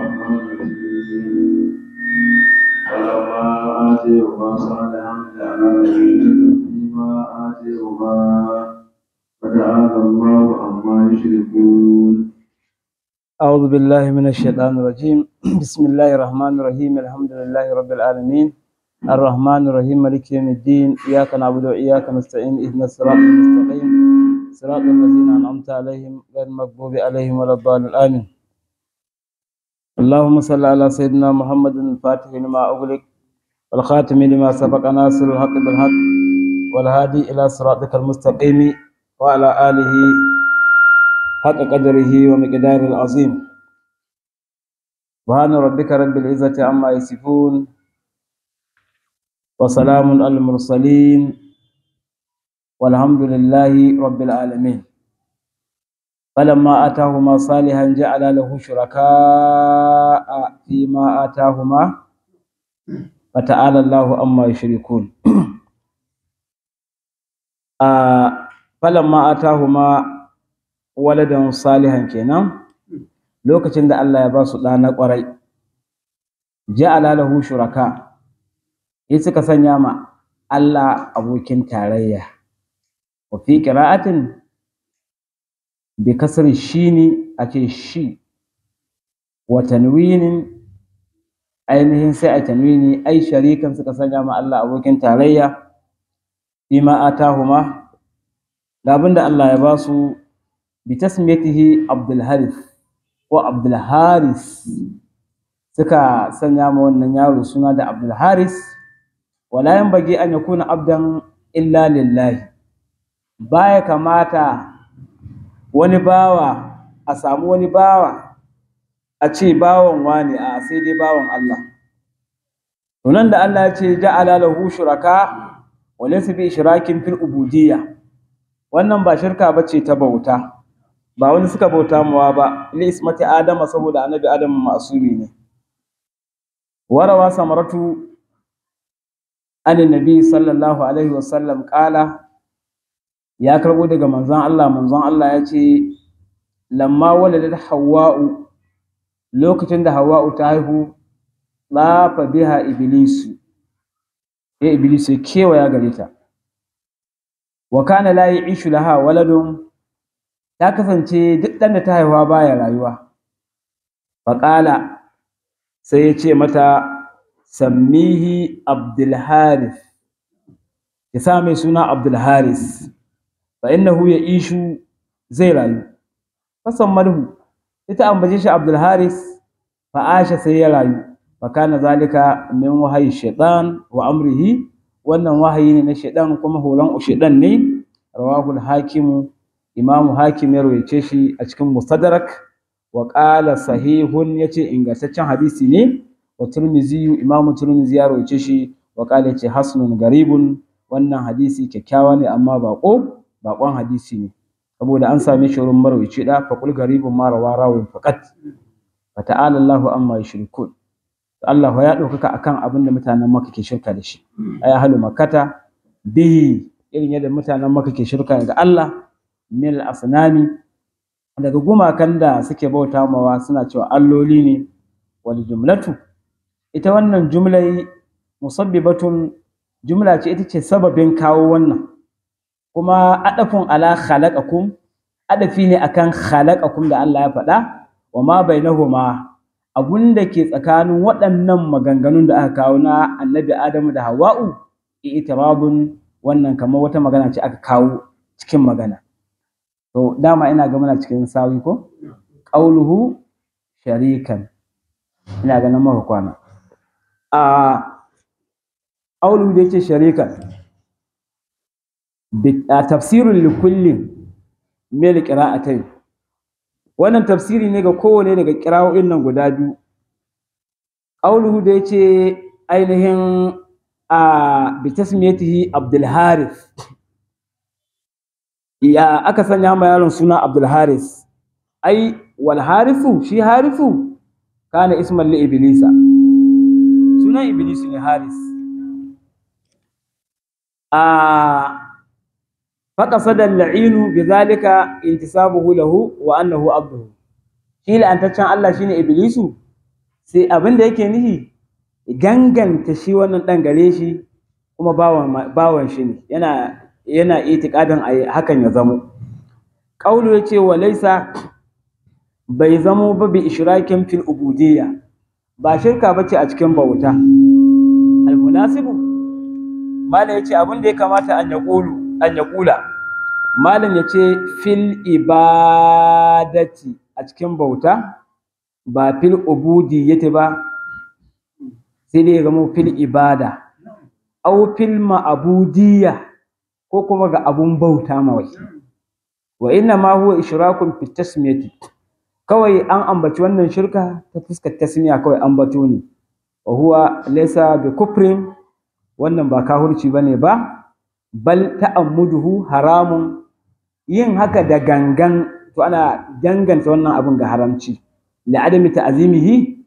الرحمن الرحيم فلما آتيهما صالحا جعلا فيما آتيهما فتعالى الله عما يشركون أعوذ بالله من الشيطان الرجيم بسم الله الرحمن الرحيم الحمد لله رب العالمين الرحمن الرحيم مالك يوم الدين إياك نعبد وإياك نستعين اهدنا الصراط المستقيم صراط الذين أنعمت عليهم غير المغضوب عليهم ولا الضالين آمين اللهم صل على سيدنا محمد الفاتح لما أغلق والخاتم لما سبق ناصر الحق بالحق والهادي إلى صراطك المستقيم وعلى آله حق قدره ومقداره العظيم سبحان ربك رب العزة عما يصفون وسلام على المرسلين والحمد لله رب العالمين فلما آتاهما صالحا جعل له شركاء فيما آتاهما فتعالى الله عما يشركون آه فلما آتاهما waladan salihan kenan lokacin da Allah ya ba su ɗa na ƙwarai ja'ala lahu shuraka sai suka sanya ma Allah abokin tarayya wa fi qira'atin bi kasri shini ake shi wa tanwinin ainihin sai a tanwini ai sharikan suka sanya ma Allah abokin tarayya bima atahuma da abinda Allah ya ba su bitasmiyatihi Abdul Harith ko Abdul Haris suka sanya ma wannan yaro suna da Abdul Haris wala yanbaghi an yakuna abdan illa lillahi baya kamata wani bawa a samu wani bawa a ce bawan wani a sai dai bawan Allah to nan da Allah ya ce ja'ala lahu shuraka wa laysa bi ishrakin fil ubudiyya wannan ba shirka bace ta bauta ba wani suka bauta mawa ba li ismati adama saboda annabi adam masumi ne warawa samaratu an nabi sallallahu alaihi wasallam kala ya karbo daga manzon Allah manzon Allah ya ce lamma waladat hawwa'u lokacin da hawwa'u ta haihu lafa biha iblisu ya iblisu kewaya gare ta wa kana la ya'ishu laha waladun ta kasance duk ɗan da ta haihuwa baya rayuwa faƙala sai ya ce mata sammihi abdulharis ki sa mai suna abdulharis fa innahu ya ishu zai rayu fasan malhu ita ambace shi abdulharis fa asha sai ya rayu fa kana zalika min wahayi shaitan wa amrihi wannan wahayi ne na shaitan kuma horon shaitan ne rawahul hakimu imamu hakim ya rawaice shi a cikin mustadrak wa qala sahihun yace ingantaccen hadisi ne wa tirmizi imamu tirmizi ya rawaice shi wa qala yace hasanun garibun wannan hadisi kyakkyawa ne amma bako bakon hadisi ne saboda an same shi wurin marwaci da fa qul garibun ma rawa rawin faqat fa ta'ala Allahu amma yushrikun Allah ya ɗaukaka akan abin da mutanen Makka ke shirka da shi ay ahlu makkata bihi irin yadda mutanen Makka ke shirka da Allah mil asnami daga gumakan da suke bauta mawa suna cewa alloli ne wal jumlatu ita wannan jumlai musabbibatun jumla ce ita ce sababin kawo wannan kuma adafun ala khalaqakum adafi ne akan khalaqakum da Allah ya faɗa wa ma bainahuma abun da ke tsakanin waɗannan maganganun da aka kawo na annabi Adamu da Hawwa'u itirabun wannan kamar wata magana ce aka kawo cikin magana to dama ina ga muna cikin sawi ko qauluhu sharikan ina ganin maka kwana a qauluhu da yake sharikan bi tafsirul likulli mil qira'atayn wannan tafsiri ne ga kowane daga qira'o'in nan guda biyu qauluhu da yace ainihin a bi tasmiyatihi abdul harith ya aka sanya ma yaron suna Abdul Haris ai wal harifu shi harifu kana isman li iblisa sunan iblis ne haris a فقصد اللعين بذلك انتسابه له وانه عبده shi la'antaccen Allah shine iblisu sai abin da yake nihi ganganta shi wannan ɗan gare shi kuma bawan shi ne yana yana itikadin a hakan ya zamo ƙaulu ya ce wa laisa bai zamo ba bi ishrakin fil ubudiyya ba shirka ba ce a cikin bauta almunasibu malam ya ce abin da ya kamata an ya an ya kula malam ya ce fil ibadati a cikin bauta ba fil ubudiyyati ba sai dai zama fil ibada au fil ma'abudiyya ko kuma ga abun bauta mawai wa inna ma huwa ishrakun fi tasmiyati kawai an ambaci wannan shirka ta fuskar tasmiya kawai ambato ne wa huwa laysa bi kufrin wannan ba kahurci bane ba bal ta'ammuduhu haramun yin haka da gangan to ana danganta wannan abin ga haramci la adami ta'zimihi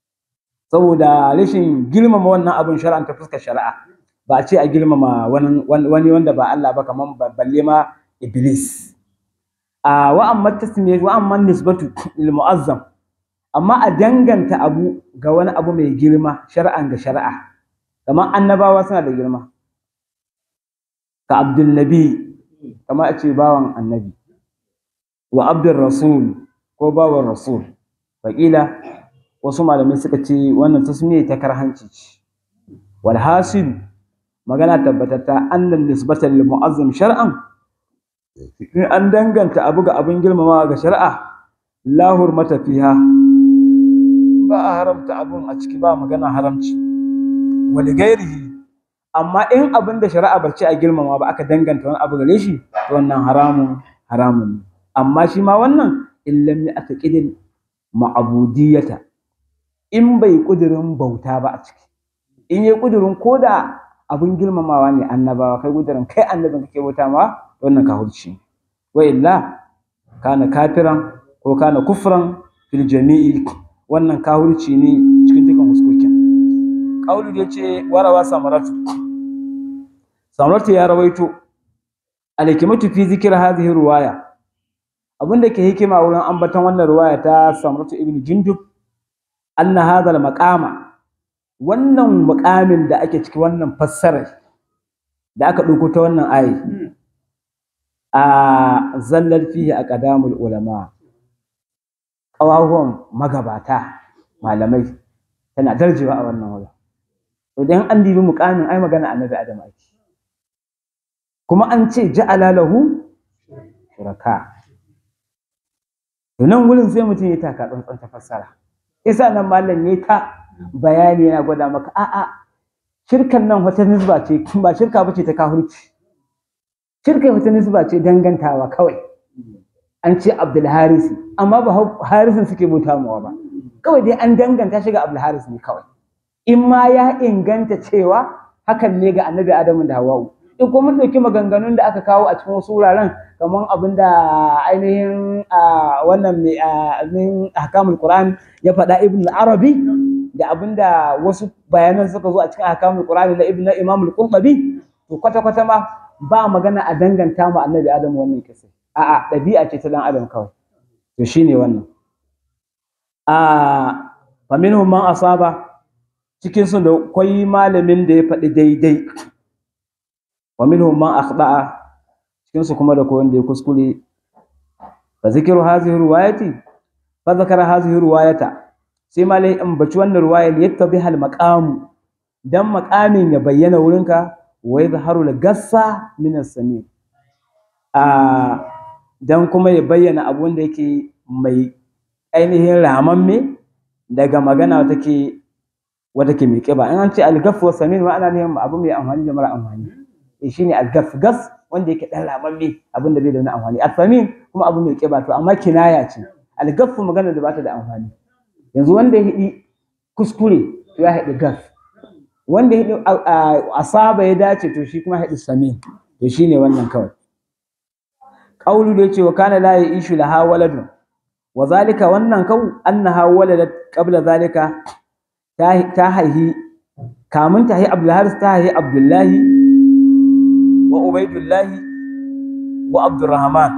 saboda rashin girmama wannan abin shar'an ta fuskar shari'a ba a ce a girmama wani wanda ba Allah ba kaman balle ma iblis a wa amma tasmiyatu wa amma nisbatu lil mu'azzam amma a danganta abu ga wani abu mai girma shar'an ga shari'a kamar annabawa suna da girma ka abdul nabi kamar a ce bawan annabi wa abdul rasul ko bawan rasul faƙila wasu malamai suka ce wannan tasmiya ta karhanci ce wal hasil magana tabbatatta annan nisbatan lil mu'azzam shar'an in an danganta abu ga abin girmamawa ga shari'a la hurmata fiha ba a haramta abun a ciki ba magana haramci wa li ghairihi amma in abin da shari'a bar ce a girmama ba aka danganta wani abu gare shi to wannan haramun haramun ne amma shi ma wannan in lam ya'taqidil ma'budiyata in bai kudirin bauta ba a ciki in yi kudirin koda abin girmamawa ne annabawa kai kudirin kai annabin kake bauta ma wannan kahurci wa illa kana kafiran ko kana kufran fil jami'i wannan kahurci ne cikin dukan huskokin kaulu da yace warawa samaratu samaratu ya rawaito alhikmatu fi zikr hadhihi ruwaya abinda ke hikima wurin ambaton wannan ruwaya ta samaratu ibn jundub anna hadha maqama wannan muqamin da ake ciki wannan fassarar da aka ɗauko ta wannan ayi a zallar fihi a ƙadamul ulama ƙawahuwan magabata malamai tana darjewa a wannan wurin idan an dibi muƙamin ai magana annabi adam ake kuma an ce ja'ala lahu shuraka to nan wurin sai mutum ya taka tsantsan ta fassara isa nan malam ya ta bayani yana gwada maka a'a shirkan nan wata nisba ce ba shirka bace ta kahurci shirka wata nisba ce dangantawa kawai an ce Abdul Haris amma ba Harisin suke bauta mawa ba kawai dai an danganta shi ga Abdul Haris ne kawai in ma ya inganta cewa hakan ne ga Annabi Adamu da Hawwa'u in kuma mun ɗauki maganganun da aka kawo a cikin wasu wuraren kamar abin da ainihin wannan mai ahkamul Qur'an ya faɗa Ibn Arabi da abin da wasu bayanan suka zo a cikin ahkamul Qur'an da Ibn Imam al-Qurtubi to kwata kwata ma ba magana a danganta mu Annabi Adamu wannan kisa a'a ɗabi'a ce ta dan Adam kawai to shine wannan a fa minhum man asaba cikin su da kwai malamin da ya faɗi daidai wa minhum man akhda'a cikin su kuma da ko wanda ya kuskure fa zikru hadhihi riwayati fa zakara hadhihi riwayata sai malai in baci wannan riwayar yattabi hal maqam dan maqamin ya bayyana wurinka wa yadhharu al gassa min as-sami a dan kuma ya bayyana abu wanda yake mai ainihin ramamme daga magana take wata ke mai kiba in an ce al-gaff wa samin ma'ana ne abu mai amfani da mara amfani shi ne algas gas wanda yake dan ramamme abin da bai da wani amfani asamin kuma abu mai kiba to amma kinaya ce algafu magana da bata da amfani yanzu wanda ya hidi kuskure to ya hidi gas wanda ya hidi asaba ya dace to shi kuma ya hidi samin to shine wannan kawai qaulu da yace wa kana la yishu laha waladun wa zalika wannan kau annaha waladat qabla zalika ta haihi kamun ta haihi abdul haris ta haihi abdullahi wa Ubaidullahi wa Abdurrahman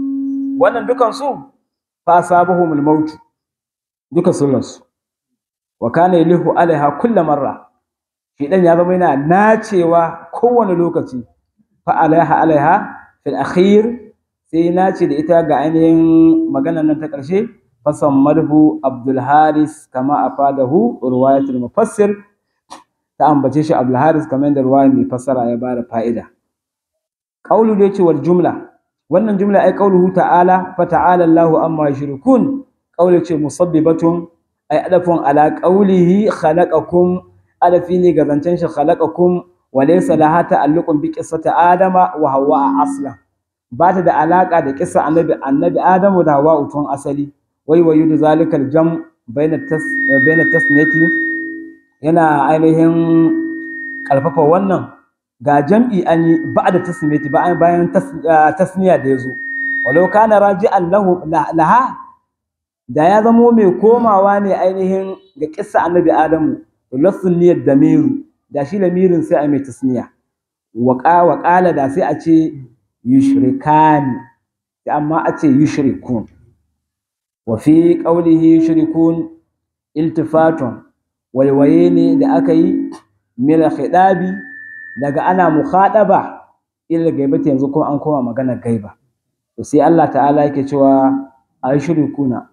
wannan dukan su fa asabahumul maut duka sun rasu wa kana yalihu alaiha kulla marra shedan ya zama yana nacewa kowane lokaci fa alaiha alaiha fil akhir sai nace da ita ga ainihin maganar nan ta ƙarshe fasammarhu abdul haris kama afadahu riwayatul mufassir ta ambace shi abdul haris kamar da ruwaya mai fassara ya bada fa'ida qaulu da yace wal jumla wannan jumla ai qauluhu ta'ala fa ta'ala Allahu amma yushrikun qaulu ce musabbibatun ai adafun ala qaulihi khalaqakum adafi ne ga zancen shi khalaqakum wa laysa laha ta'alluqun bi qissati adama wa hawa aslan ba ta da alaka da kissa annabi annabi adamu da hawa tun asali wai wa yudu zalika aljam baina tas baina tasniyati yana ainihin karfafa wannan ga jam'i an yi ba'da tasniyati bayan tasniya da yazo walau kana raji'an lahu laha da ya zamo mai komawa ne ainihin ga kissa annabi adamu lassun niyyar damiru da shi lamirin sai a mai tasniya wa qala da sai a ce yushrikani amma a ce yushrikun wa fi qawlihi yushrikun iltifatun waiwaye ne da aka yi mila khidabi daga ana mukhadaba ila gaibata yanzu ko an koma magana gaiba to sai Allah ta'ala yake cewa ayushrikuna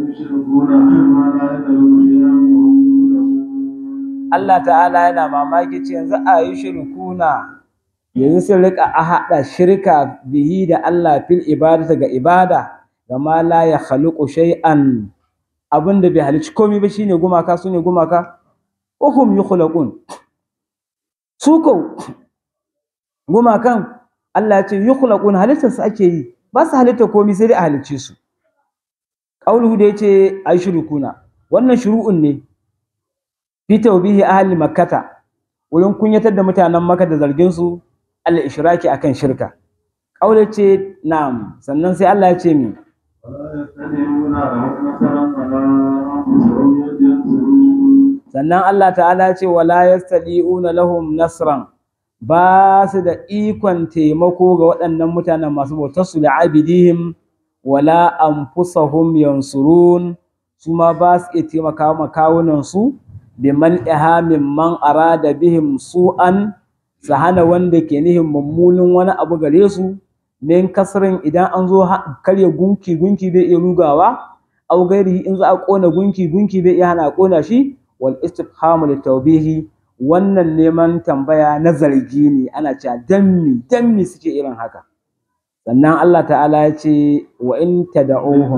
Allah ta'ala yana mamaki ce yanzu ayushrikuna yanzu sun rika a haɗa shirka bihi da Allah fil ibadata ga ibada gama la ya khaliqu shay'an abin da bai halicci komai ba shine gumaka sune gumaka uhum yukhlaqun su ko gumakan Allah ya ce yukhlaqun halittar su ake yi ba su halitta komai sai dai a halicce su qauluhu da yace ay shurukuna wannan shuru'un ne fi tawbihi ahli makkata wurin kunyatar da mutanen makka da zargin su al ishraki akan shirka qaula ce na'am sannan sai Allah ya ce mi sannan Allah ta'ala ce wala yastadi'una lahum nasran ba su da ikon taimako ga waɗannan mutanen masu bautar su da abidihim wala anfusahum yansurun su ma ba su iya taimaka ma kawunan su bi man min man arada bihim su'an su hana wanda ke nihin mummunin wani abu gare su min kasrin idan an zo karya gunki gunki bai iya rugawa au gairi in za a kona gunki gunki bai iya hana kona shi wal istifhamu litawbihi wannan neman tambaya na zargi ne ana cewa dammi dammi suke irin haka sannan Allah ta'ala ya ce wa in tad'uhum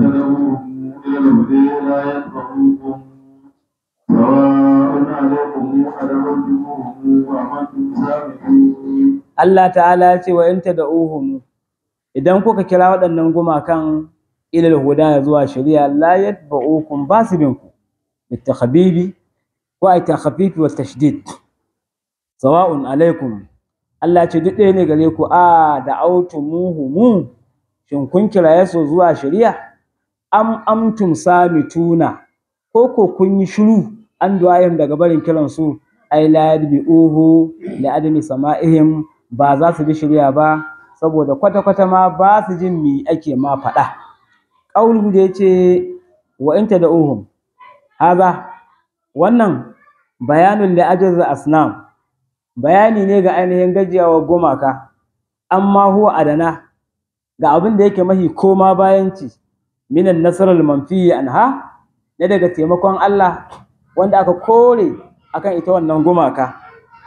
Allah ta'ala ya ce wa in tad'uhum idan kuka kira waɗannan gumakan ilal huda zuwa shari'a la yatba'ukum basibinku bitakhbibi ko ai takhfifi wa tashdid sawa'un alaikum Allah ce duk ɗaya ne gare ku a da autumuhu mu shin kun kiraye su zuwa shari'a am amtum samituna ko ko kun yi shiru an du'ayim daga barin kiran su ai la yadbi'uhu li adami sama'ihim ba za su bi shari'a ba saboda kwata-kwata ma ba su jin mi ake ma faɗa ƙaulu da ya ce wa inta da uhum haza wannan bayanin da ajiyar asnam bayani ne ga ainihin gajiyawar gumaka amma huwa adana ga abin da yake mahi koma bayanci minan nasarar manfiyi anha na daga taimakon Allah wanda aka kore akan ita wannan gumaka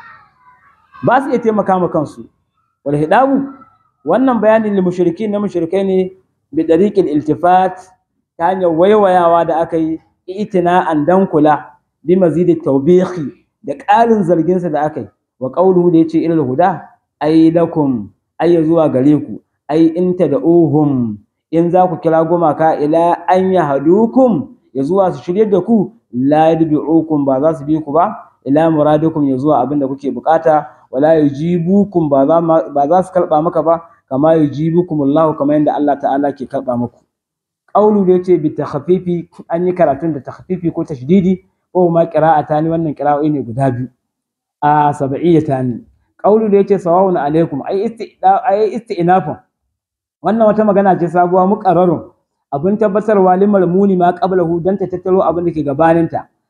ba su iya taimaka ma kansu wal hidabu wannan bayanin li mushriki na mushrikai ne bi dariqil iltifat ta hanyar waiwayawa da aka yi itina'an dan kula bi mazidi tawbihi da ƙarin zarginsa da aka yi wa qawluhu da yace ilal huda ay lakum ay zuwa gare ku ay in tad'uhum in za ku kira gumaka ila an yahdukum ya zuwa su shirye da ku la yadbi'ukum ba za su bi ku ba ila muradikum ya zuwa abin da kuke bukata wala yujibukum ba za ba za su karba maka ba kama yujibukum Allah kamar yadda Allah ta'ala ke karba muku qawlu da yace bi takhfifi an yi karatun da takhfifi ko tashdidi ko ma qira'atani wannan qira'o'i ne guda biyu a sab'iyatani qawlu da yace sawa'un alaikum ay istida ay istinafun wannan wata magana ce sabuwa muqarrarun abin tabbatarwa limar muni ma qablahu dan ta tattaro abin da ke gabaninta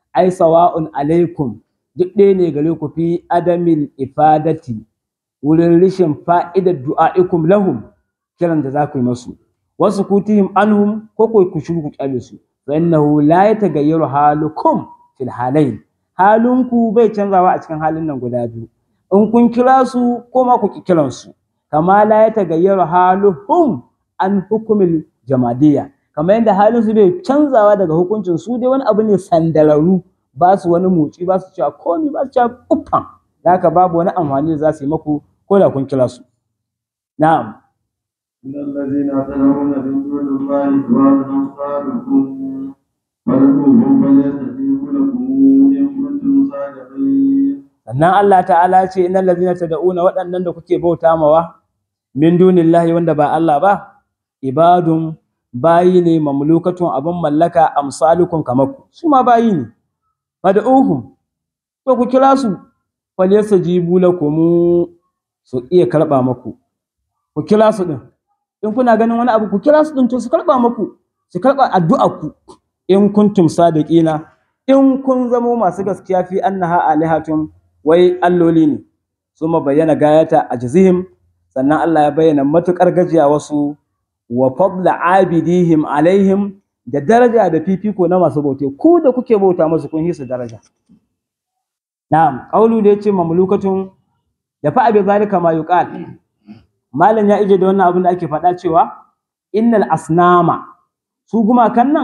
ai sawa'un alaikum duk ɗaya ne gare ku fi adamil ifadati wurin rishin fa'idar du'a'ikum lahum kiran da za ku yi masu wasu kutihim anhum ko ko ku shiru ku kyale su fa innahu la yatagayyaru halukum fil halayn halinku bai canzawa a cikin halin nan guda biyu in kun kira su ko ma ku ki kiran su kama la yatagayyaru haluhum an hukumil jamadiyya kamar yadda halin su bai canzawa daga hukuncin su dai wani abu ne sandararu ba su wani motsi ba su cewa komi ba su cewa uffan da haka babu wani amfani da za su yi maku ko da kun kira su na'am إن الذين تدعون من دون الله عباد أمثالكم فادعوهم فليستجيبوا لكم إن كنتم صادقين sannan Allah ta'ala ce innal ladzina tad'una waɗannan da kuke bauta mawa min dunillahi wanda ba Allah ba ibadun bayi ne mamlukatun abin mallaka amsalukum kamar ku su ma bayi ne fad'uhum to ku kira su falyastajibu lakum su iya karba maku ku kira su din in kuna ganin wani abu ku kira su din to su karba maku su karba addu'a ku in kuntum sadiqina in kun zamo masu gaskiya fi annaha alihatun wai alloli ne suma bayyana gayata a jizihim sannan Allah ya bayyana matukar gajiya wasu wa fadla abidihim alaihim da daraja da fifiko na masu bauta ku da kuke bauta musu kun hisu daraja na'am qaulu da yace mamlukatun da fa abi zalika ma yuqal malam ya ije da wannan abin da ake faɗa cewa innal asnama su gumakan nan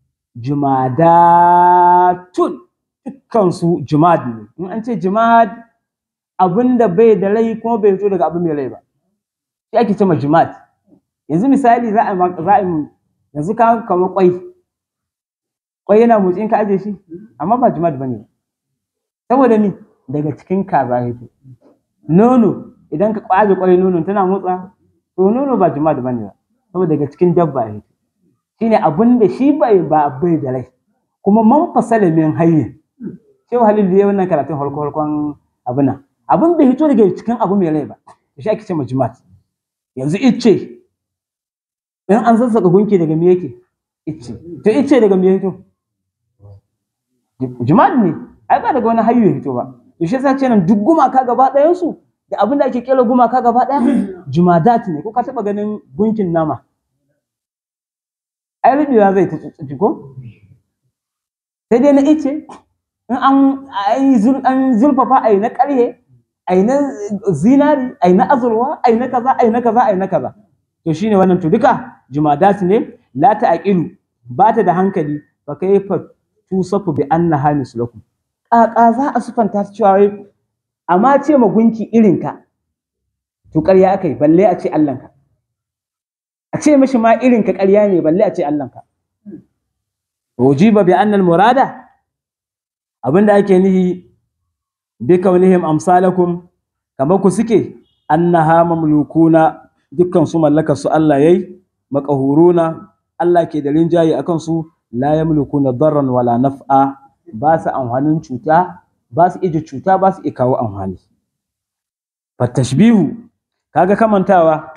jumadatun dukkansu jumad ne in an ce jumad abin da bai da rai kuma bai fito daga abin mai rai ba shi ake ce ma jumad yanzu misali za a za a yanzu ka kamar kwai kwai yana motsi in ka aje shi amma ba jumad bane saboda ni daga cikin kaza yake nono idan ka kwaje kwai nono tana motsa to nono ba jumad bane ba saboda daga cikin dabba yake shine abin da shi bai ba bai da rai kuma man fasala min hayyin shehu halil da ya wannan karatun farko farkon abin nan abin bai hito daga cikin abu mai rai ba shi ake ce majmat yanzu icce in an sassaka gunki daga me yake icce to icce daga me hito jimat ne ai ba daga wani hayyu ya hito ba to shi yasa ce nan duk gumaka gaba ɗayan su da abin da ake kera gumaka gaba ɗaya jumadat ne ko ka taɓa ganin gunkin nama ai rubewa zai ta tsutsuki ko sai dai na ice in an an zurfafa ai na ƙarye ai na zinari ai na azurwa ai na kaza ai na kaza ai na kaza to shine wannan to duka jumadat ne la ta'qilu ba ta da hankali fa kayfa tusafu bi annaha mislakum ƙaƙa za a sufanta ta cewa wai amma ce ma gunki irinka to ƙarya aka yi balle a ce Allahnka a ce mishi ma irinka ƙarya ne balle a ce Allahnka ujiba bi annal murada abinda ake nihi bi kaunihim amsalakum kamar ku suke annaha mamlukuna dukkan su mallakar su Allah yayi maqahuruna Allah ke da rinjaye akan su la yamlukuna darran wala naf'a ba su amfanin cuta ba su ije cuta ba su iya kawo amfani fatashbihu kaga kamantawa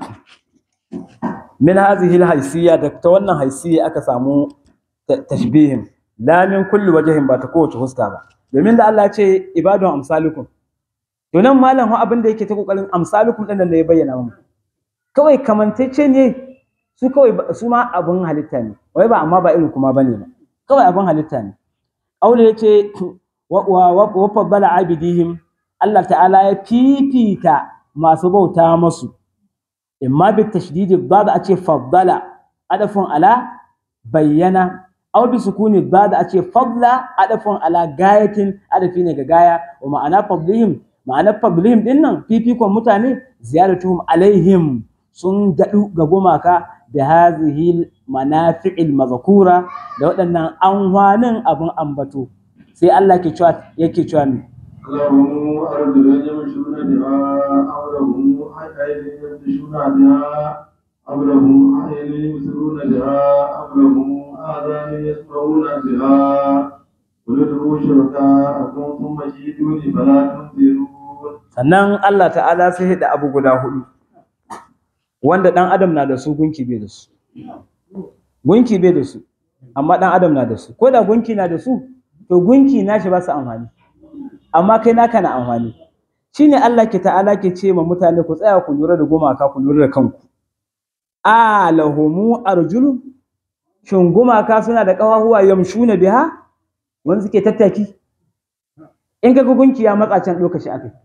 min hadhihi alhaysiyya da ta wannan haysiyya aka samu tashbihin la min kulli wajhin ba ta kowace huska ba domin da Allah ya ce ibadun amsalukum to nan malam ho abin da yake ta kokarin amsalukum din da ya bayyana mu kawai kamantacce ne su kawai su ma abun halitta ne wai ba amma ba irin kuma bane ba kawai abun halitta ne aure yace wa faddala abidihim Allah ta'ala ya fifita masu bauta masu imma bi tashdidi dad a ce faddala adafun ala bayyana aw bi sukuni dad a ce fadla adafun ala gayatin adafi ne ga gaya wa ma'ana fadlihim ma'ana fadlihim din nan fifikon mutane ziyaratuhum alaihim sun daɗu ga gumaka da hazihi manafi'il mazkura da waɗannan anhwanin abin ambato sai Allah ke cewa yake cewa ne لهم أرجل يمشون بها أو لهم أيدي يبطشون بها أو لهم أعين يبصرون بها أو لهم آذان يسمعون بها قل ادعوا شركاءكم ثم كيدوني فلا تنذرون sannan Allah ta'ala sai da abu guda hudu wanda dan adam na da su gunki bai da su gunki bai da su amma dan adam na da su ko da gunki na da su to gunki nashi ba su amfani amma kai naka na amfani shine Allah ke ta'ala ke ce ma mutane ku tsaya ku lura da gumaka ku lura da kanku a lahumu arjulu shin gumaka suna da ƙafafuwa yamshuna biha wanda suke tattaki in ka gunki ya matsa can ɗauka shi akai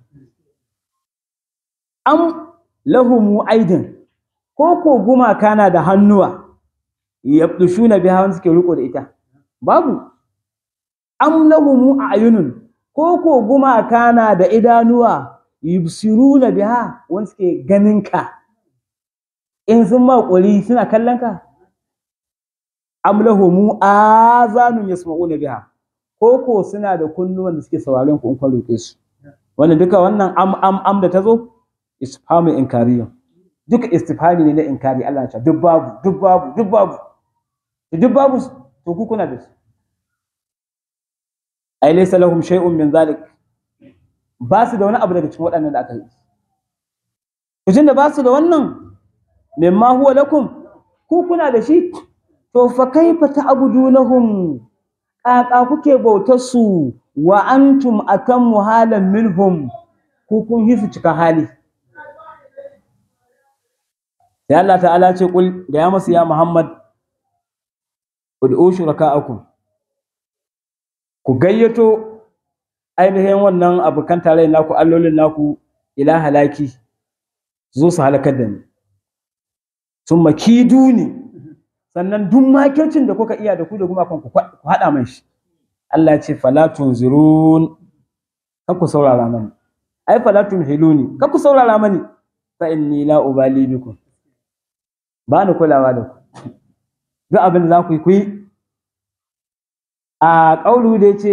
am lahumu aidin ko ko gumaka na da hannuwa yabdushuna biha wanda suke riko da ita babu am lahumu ayunun ko ko gumaka na da idanuwa yubsiruna biha wanda suke ganin ka in sun ma ƙuri suna kallon ka am lahumu azanun yasma'una biha ko ko suna da kunnuwan da suke sauraron ku in kun roƙe su wannan duka wannan am am am da tazo isfahamu inkariyan duka istifhami ne na inkari Allah ya ce duk babu duk babu duk babu duk babu to ku kuna da su ai laysa lahum shay'un min zalik ba su da wani abu daga cikin waɗannan da aka yi to da ba su da wannan mimma huwa lakum ku kuna da shi to fa kaifa ta'budunahum kaka kuke bautar su wa antum atammu halan minhum ku kun hisu cika hali sai Allah ta'ala ce kul da ya masu ya Muhammad ud'u shuraka'akum ku gayyato ainihin wannan abokan tare naku allolin naku ila halaki zo su halakar da ni sun makidu ne sannan duk makircin da kuka iya da ku da gumakon ku haɗa mai shi Allah ce falatun zirun kan ku saurara mani ai falatun hiluni kan ku saurara mani fa inni la ubali bikum ba ni kulawa da ku duk abin da za ku yi ku yi a ƙaulu da ce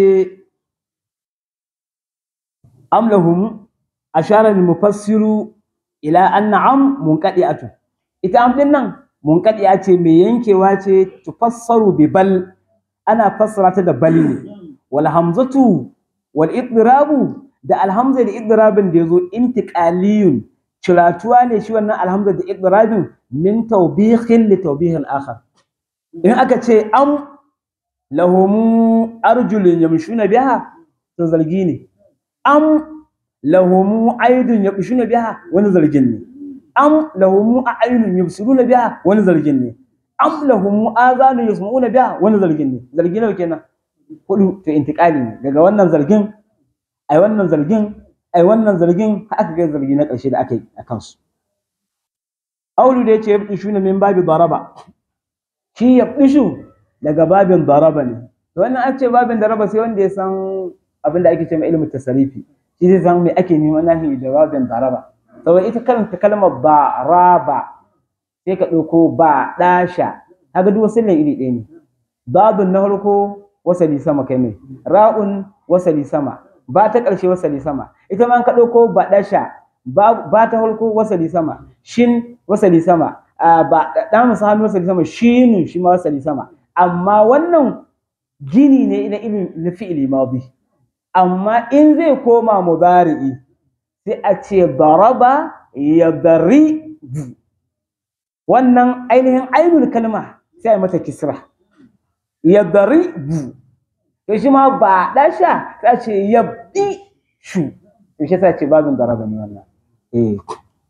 amlahum ashara mufassiru ila anna am munqadi'atu ita am din nan munqadi'a ce mai yankewa ce tufassaru bi bal ana fassara ta da bal ne wal hamzatu wal idrabu da alhamza da idrabin da yazo intiqaliyun ciratuwa ne shi wannan alhamza da idrabin min tawbihin li tawbihin akhar in aka ce am lahumu arjulun yamshuna biha to zargi ne am lahumu aydun yabshuna biha wani zargin ne am lahumu a'yunun yubsiruna biha wani zargin ne am lahumu azanun yasma'una biha wani zargin ne zargi nawa kenan hudu to intiqali ne daga wannan zargin ai wannan zargin ai wannan zargin aka ga zargi na ƙarshe da aka yi a kansu aulu da yace yabshuna min babi daraba shi yabshu daga babin daraba ne to wannan an ce babin daraba sai wanda ya san abin da ake ce mai ilimin tasarifi shi zai san me ake neman nahi da babin daraba saboda ita karanta kalmar baraba sai ka ɗauko ba ɗasha kaga duk wasu iri ɗaya ne babin na farko wasali sama kai mai ra'un wasali sama ba ta ƙarshe wasali sama ita ma ka ɗauko ba ɗasha ba ta farko wasali sama shin wasali sama ba ɗan musa hannu wasali sama shinu shi ma wasali sama amma wannan gini ne na ilmi na fi'ili madi amma in zai koma mudari'i sai a ce daraba yadri wannan ainihin ainul kalma sai a mata kisra yadri bu to shi ma ba dasha sai a ce yabdi shu to shi sai ce babin daraba ne wannan eh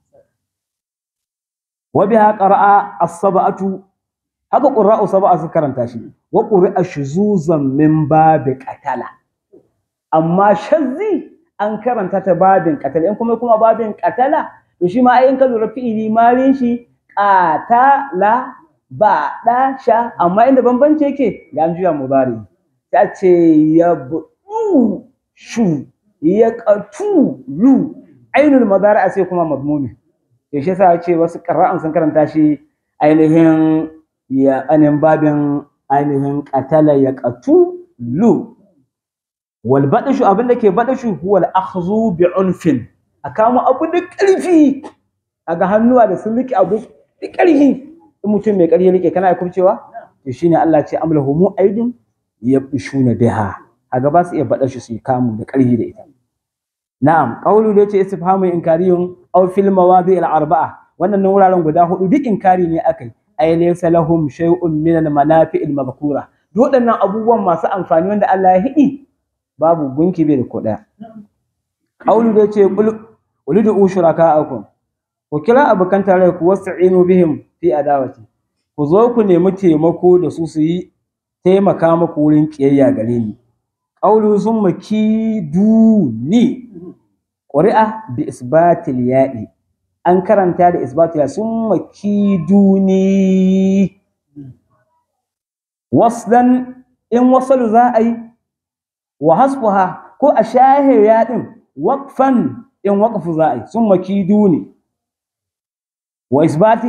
wa biha qara'a as-sab'atu haka ƙura'u saba'a su karanta shi wa ƙuri'a shuzuzan min babi qatala amma shazzi an karanta ta babin qatala in kuma kuma babin qatala to shi ma ai in ka lura fi'ili malin shi qatala ba da sha amma inda bambanci yake ga an juya mudari ta ce yabdu shu yaqatu lu ainul madari sai kuma madmumi to shi yasa ce wasu qira'an sun karanta shi ainihin ya anin babin ainihin qatala ya qatulu wal badashu abin da ke badashu huwa al akhdhu bi unfin a kama abu da ƙarfi aga hannuwa da sun rike abu da ƙarfi in mutum mai ƙarfi rike kana kubcewa to shine Allah ce amlahumu aidin yabshuna biha aga ba su iya badashu su kamu da ƙarfi da ita na'am qawlu da yace istifhamu inkariyun aw fil mawadi al arba'a wannan wuraren guda hudu duk inkari ne akai ay laysa lahum shay'un min al manafi' al madhkura duk waɗannan abubuwan masu amfani wanda Allah ya hidi babu gunki bai da ko ɗaya Aulu da ce qul ud'u shuraka'akum ku kira abokan tare ku wasta'inu bihim fi adawati ku zo ku nemi taimako da su su yi taimaka muku wurin kiyayya gare ni qawlu summa kiduni ƙuri'a bi isbatil ya'i an karanta da isbatil ya'i summa kiduni waslan in wasalu za a yi wa hasbuha ko a shahe yaɗin waqfan in waqfu za a yi summa kiduni wa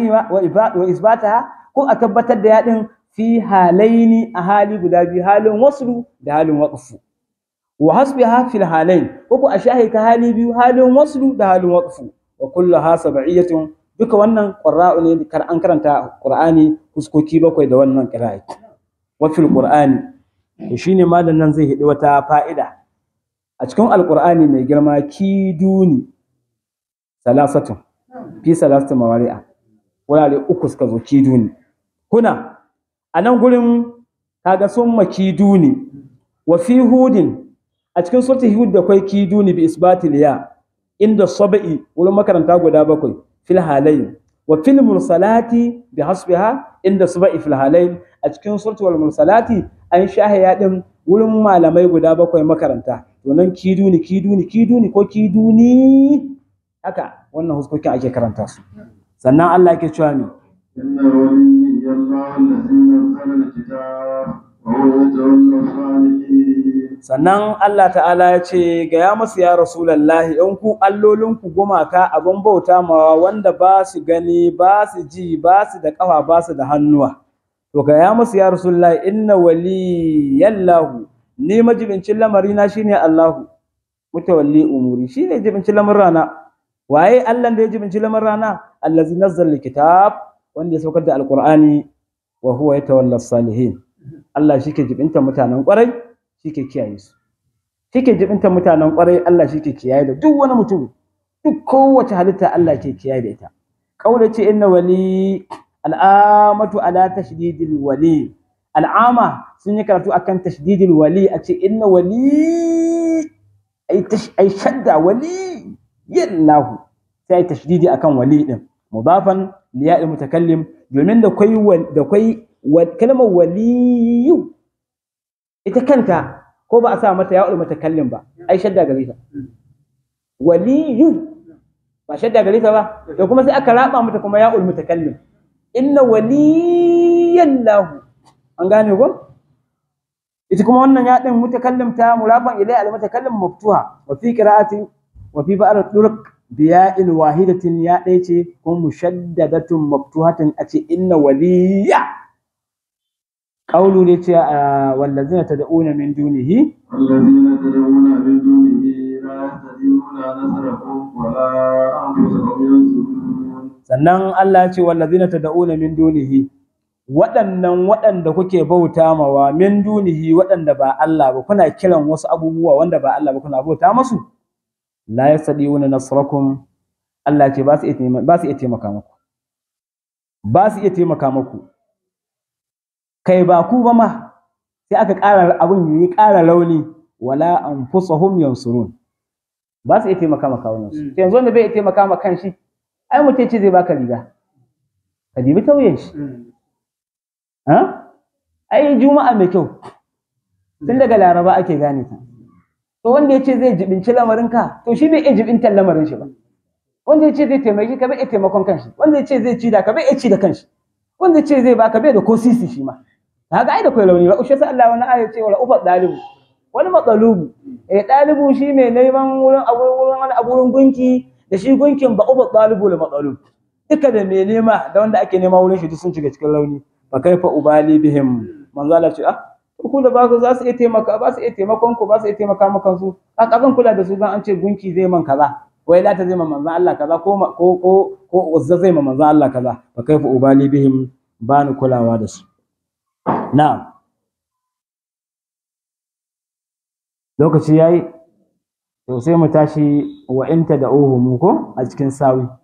isbataha ko a tabbatar da yaɗin fi halaini a hali guda biyu halin waslu da halin waqfu wa hasbiha fil halain ko ko a shahi ta hali biyu halin waslu da halin waqfu wa kulluha sab'iyatun duka wannan qurra'u ne kar an karanta qur'ani fuskoki bakwai da wannan qira'a wa fil qur'ani to shine malam nan zai hidi wata fa'ida a cikin alqur'ani mai girma kiduni salasatun fi salasati mawari'a wurare uku suka zo kiduni huna a nan gurin kaga sun makiduni wa fi hudin a cikin suratul hud da kwai kiduni bi isbatil ya inda sab'i wurin makaranta guda bakwai fil halayn wa fil mursalati bi hasbiha inda sab'i fil halayn a cikin suratul mursalati an shahaya din wurin malamai guda bakwai makaranta to nan kiduni kiduni kiduni ko kiduni haka wannan huskokin ake karanta su sannan Allah yake cewa ne إن ولي الله الذي نزل الكتاب وهو يتولى الصالحين sannan Allah ta'ala ya ce ga ya masu ya rasulallahi in ku allolinku gumaka abin bauta mawa wanda ba su gani ba su ji ba su da ƙafa ba su da hannuwa to ga ya masu ya rasulallahi inna waliyallahu ni majibincin lamarina shine Allahu mutawalli umuri shine jibincin lamarana waye Allah da ya jibinci lamarana allazi nazzala alkitab wanda ya saukar da alqur'ani wa huwa yatawalla salihin Allah shi ke jibinta mutanen kwarai shi ke kiyaye su shi ke jibinta mutanen kwarai Allah shi ke kiyaye da duk wani mutum duk kowace halitta Allah ke kiyaye da ita kaula ce inna wali al'amatu ala tashdidil wali al'ama sun yi karatu akan tashdidil wali a ce inna wali ai tash ai shadda wali yallahu sai tashdidi akan wali din mudafan liya mutakallim domin da kwai da kwai kalmar waliyu ita kanta ko ba a sa mata ya'ul mutakallim ba ai shadda gare ta waliyu ba shadda gare ta ba to kuma sai aka raba mata kuma ya'ul mutakallim inna waliyallahu an gane ko ita kuma wannan ya din mutakallim ta murafan ilai al mutakallim maftuha wa fi qira'ati wa fi ba'd turuq biya'il wahidatin ya ɗaya ce kuma mushaddadatun maftuhatin a ce inna waliya قوله ليتي والذين تدعون من دونه والذين تدعون من دونه لا يهتدون نصركم ولا أنفسهم ينصرون sannan Allah ya ce wallazina tad'una min dunihi waɗannan waɗanda kuke bauta mawa min dunihi waɗanda ba Allah ba kuna kiran wasu abubuwa wanda ba Allah ba kuna bauta masu la yastadiuna nasrakum Allah ce ba su iya ba su iya taimaka muku ba su iya taimaka muku kai ba ku ba ma sai aka ƙara abin yi ƙara launi wala anfusahum yansurun ba su iya taimaka maka wannan su yanzu wanda bai iya taimaka maka kan shi ai mutum ce zai baka riga ka dibi tauyen shi ha ai juma'a mai kyau tun daga laraba ake gane ta to wanda ya ce zai jibinci lamarinka to shi bai iya jibintar lamarin shi ba wanda ya ce zai taimaki ka bai iya taimakon kanshi wanda ya ce zai ci da ka bai iya ci da kanshi wanda ya ce zai baka bai da ko sisi shi ma kaga ai da kai launi ba ushe sai Allah wani aya ce wala ufa dalibu wani matsalubu eh dalibu shi mai neman wurin abu wurin wani abu wurin gunki da shi gunkin ba ufa dalibu la matsalub duka da mai nema da wanda ake nema wurin shi duk sun shiga cikin launi fa kaifa ubali bihim manzo Allah ce ah ku da ba za su iya taimaka ba su iya taimakon ku ba su iya taimaka maka su a kazan kula da su dan an ce gunki zai man kaza wai lata zai ma manzon Allah kaza ko ko ko ko uzza zai ma manzon Allah kaza fa kaifa ubali bihim ba ni kulawa da su na'am lokaci yayi to sai mu tashi wa inta da mu ko a cikin sawi